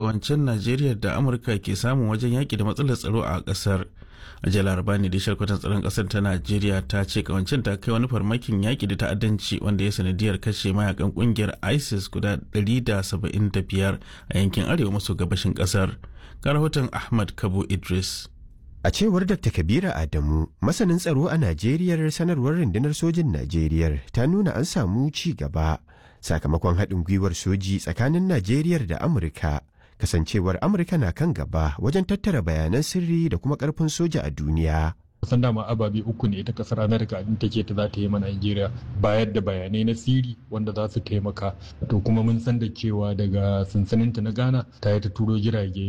kawancen najeriya da amurka ke samun wajen yaƙi da matsalar tsaro a ƙasar a jiya laraba ne da shalkwatan tsaron ƙasar ta najeriya ta ce kawancen ta kai wani farmakin yaƙi da ta'addanci wanda ya sanadiyar kashe mayakan ƙungiyar isis guda 175 a yankin arewa maso gabashin ƙasar ga rahoton ahmad kabo idris A cewar Dr. Kabira Adamu, masanin tsaro a Najeriya sanarwar rundunar sojin Najeriya ta nuna an samu ci gaba sakamakon haɗin gwiwar soji tsakanin Najeriya da Amurka. Kasancewar Amurka na kan gaba wajen tattara bayanan sirri da kuma ƙarfin soja a duniya. kusan dama ababe uku ne ita kasar amerika din take ta za ta yi ma nigeria bayar da bayanai na siri wanda za su taimaka to kuma mun san da cewa daga sansaninta na ghana ta yi ta turo jirage